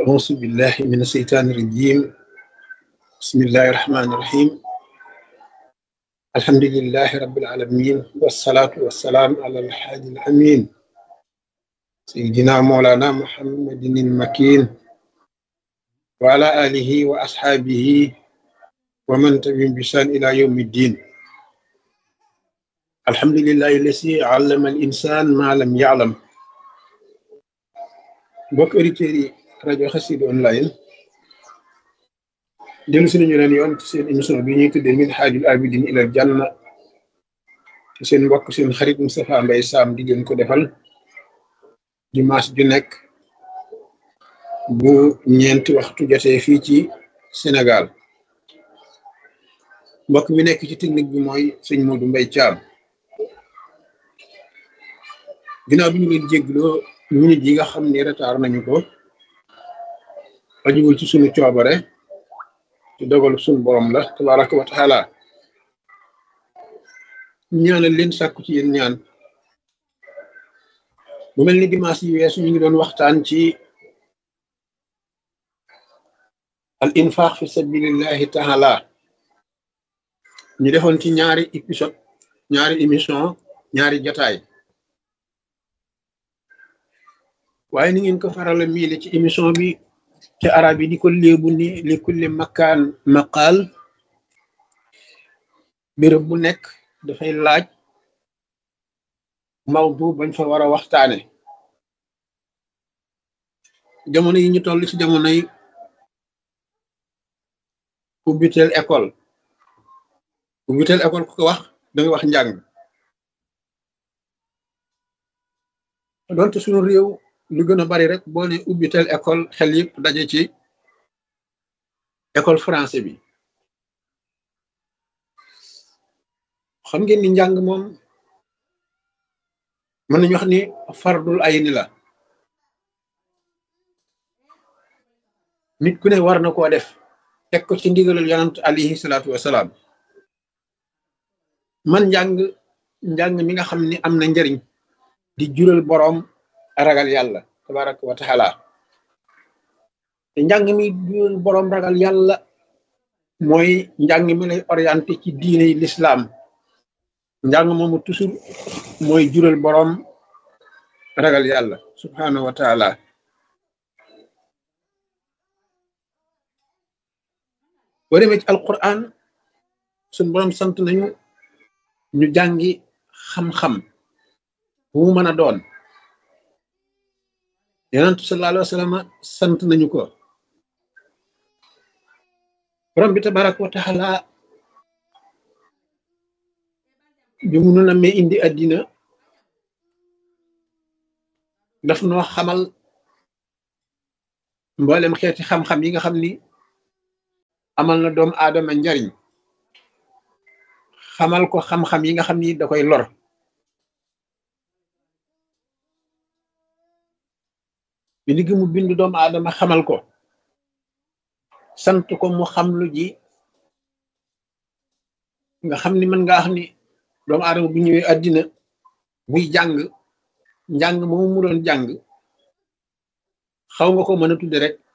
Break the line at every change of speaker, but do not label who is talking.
أعوذ بالله من الشيطان الرجيم بسم الله الرحمن الرحيم الحمد لله رب العالمين والصلاة والسلام على الحادي الأمين سيدنا مولانا محمد المكين وعلى آله وأصحابه ومن تبعهم بإحسان إلى يوم الدين الحمد لله الذي علم الإنسان ما لم يعلم mbokk auditeurs yi rajo Xassida online dellu si nañu leen yoon ci seen émission bi ñuy tuddee min haajul abidin ilal janna ci seen mbokk seen xarit Moustapha Mbaye Sam di leen ko defal dimanche ju nekk bu ñeenti waxtu jotee fii ci Sénégal mbokk mi nekk ci technique bi mooy sëñ Modou Mbaye Thiam ginnaaw bi ñu leen jégloo minute yi nga xam ni retard nañu ko ajuwul ci sunu coobare ci dogal sunu borom la tabaraka wa taala ñaanal leen sàkku ci yéen ñaan bu mel ni dimanche yi weesu ñu ngi doon waxtaan ci al infaq fi sabilillahi taala ñu defoon ci ñaari épisode ñaari émission ñaari jataay waaye ni ngeen ko farala miile ci émission bi ci arab yi di ko léebu ni li kulli makkaan maqaal béréb bu nekk dafay laaj mawdu bañ fa war a waxtaane jamono yi ñu toll ci jamonoy ubbiteel école ubbiteel école ku ko wax danga wax njàng doonte suñu réew lu gën a bari rek boo ne ubbitel école xel yëpp daje ci école français bi xam ngeen ni njàng moom mën nañu wax ni fardul ay ni la nit ku ne war na koo def teg ko ci ndigalul yonant alayhi salaatu wasalaam man njàng njàng mi nga xam ni am na njariñ di jural boroom ragal yàlla tabaraka wa taala te njàng mi jural boroom ragal yàlla mooy njàng mi lay orienté ci diine yi l'islam njàng moomu toujours mooy jural boroom ragal yàlla subhanahu wa taala boo demee ci alquran suñ boroom sant nañu ñu jàngi xam-xam bu mu mën a doon yonentu sallallahu alayhi wa sallam sant nañu ko borom bi tabaraka wa taala bi mu nu nammee indi àddina daf noo xamal mboolem xeeti xam-xam yi nga xam ni amal na doomu aadama njariñ xamal ko xam-xam yi nga xam ni da koy lor bi li mu bind doomu aadama xamal ko sant ko mu xam lu ji nga xam ni mën nga wax ni doomu aadama bu ñëwee àddina buy jàng njàng moomu mu doon jàng xaw nga ko mën a tudde rek